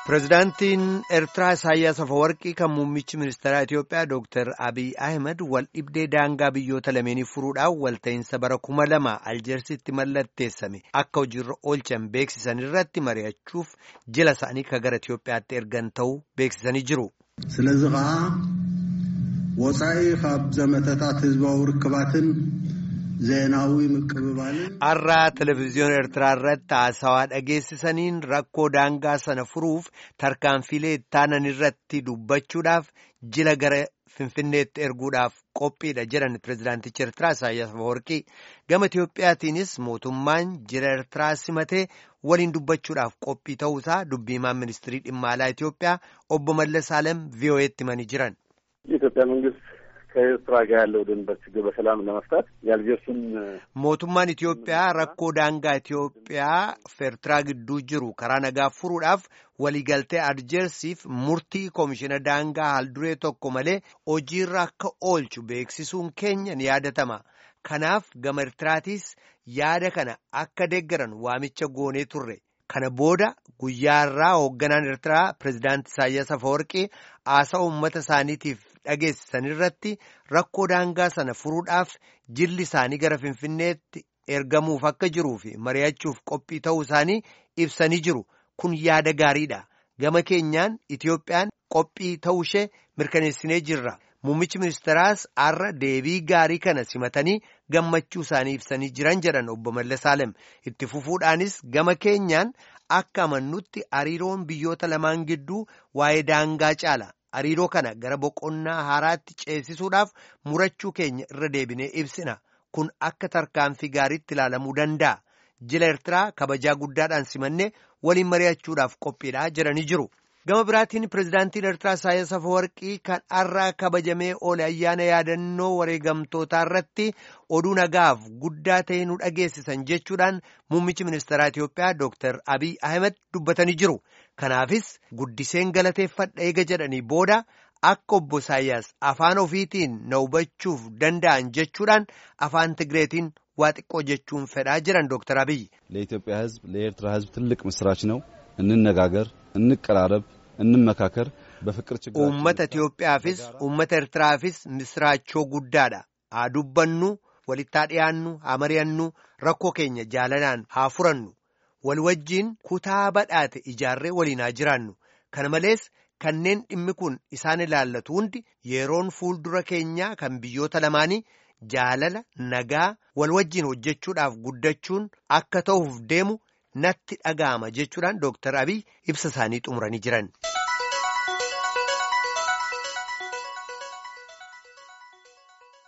Pireezidaantiin Eertiraa Isaayyaas Afawarqii kan muummichi ministeeraa Itiyoophiyaa Dooktar Abiy Ahmed wal dhibdee daangaa biyyoota lameenii furuudhaaf walta'iinsa bara kuma lama Aljeersitti mallatteessame akka hojiirra oolchan beeksisan irratti mari'achuuf jila isaanii kan gara Itiyoophiyaatti ergan ta'uu beeksisanii jiru. ስለዚ ከዓ ወፃኢ ካብ ዘመተታት ህዝባዊ ርክባትን ዜናዊ ምቅብባልን Har'aa televezyiyoona Eertiraa irratti haasawaa dhageessisaniin rakkoo daangaa sana furuuf tarkaanfilee ittaanan irratti dubbachuudhaaf jila gara Finfinneetti erguudhaaf qophiidha jedhan pireezidaantichi Eertiraa Isaayyaas Afawarqii. Gama Itiyoophiyaatiinis mootummaan jila Eertiraa simatee waliin dubbachuudhaaf qophii ta'uusaa dubbiimaan ministirii dhimma alaa Itiyoophiyaa obbo Mallas Alem VOA'tti himanii jiran. የኢትዮጵያ መንግስት ከኤርትራ ጋር ያለው ድንበር ችግር በሰላም ለመፍታት የአልጀርሱን Mootummaan Itiyoophiyaa rakkoo daangaa Itiyoophiyaa fi Eertiraa gidduu jiru karaa nagaa furuudhaaf waliigaltee Aljeersiif murtii koomishina daangaa haalduree tokko malee hojiirra akka oolchu beeksisuun keenya ni yaadatama. Kanaaf gama Eertiraatiis yaada kana akka deeggaran waamicha goonee turre. Kana booda guyyaa irraa hoogganaan Eertiraa pireezidaantii Isaayyaas Afawarqii haasa'a uummata isaaniitiif dhageessisan irratti rakkoo daangaa sana furuudhaaf jilli isaanii gara Finfinneetti ergamuuf akka jiruu fi mari'achuuf qophii ta'uu isaanii ibsanii jiru. Kun yaada gaariidha. Gama keenyaan Itiyoophiyaan qophii ta'uu ishee mirkaneessinee jirra. Muummichi ministeeraas har'a deebii gaarii kana simatanii gammachuu isaanii ibsanii jiran jedhan obbo Mallas Alem. Itti fufuudhaanis gama keenyaan akka amannutti hariiroon biyyoota lamaan gidduu waa'ee daangaa caala. Hariiroo kana gara boqonnaa haaraatti ceesisuudhaaf murachuu keenya irra deebinee ibsina. Kun akka tarkaanfii gaariitti ilaalamuu danda'a. Jila Eertiraa kabajaa guddaadhaan simannee waliin mari'achuudhaaf qophiidha jedhanii jiru. Gama biraatiin pireezidaantiin Eertiraa Isaayyaas Afawarqii kan har'aa kabajamee oole ayyaana yaadannoo wareegamtootaa irratti oduu nagaaf guddaa ta'e nu dhageessisan jechuudhaan muummichi ministeeraa Itiyoophiyaa Dooktar Abiy Ahmed dubbatanii jiru. Kanaafis guddiseen galateeffadha eega jedhanii booda akka obbo Isaayyaas afaan ofiitiin na hubachuuf danda'an jechuudhaan afaan Tigreetiin waa xiqqoo jechuun fedhaa jiran Dooktar Abiy. ለኢትዮጵያ ሕዝብ ለኤርትራ ሕዝብ ትልቅ ምስራች ነው። እንነጋገር፣ እንቀራረብ፣ እንመካከር በፍቅር ችግር Uummata Itiyoophiyaafis uummata Eertiraafis misraachoo guddaadha. Haa dubbannu, walitti haa dhiyaannu, haa mari'annu, rakkoo keenya jaalalaan haa furannu. Wal wajjiin kutaa badhaate ijaarree waliin haa jiraannu. Kana malees kanneen dhimmi kun isaan ilaallatu hundi yeroon fuuldura keenyaa kan biyyoota lamaanii jaalala nagaa wal wajjiin hojjechuudhaaf guddachuun akka ta'uuf deemu natti dhaga'ama jechuudhaan Dooktar Abiy ibsa isaanii xumuranii jiran.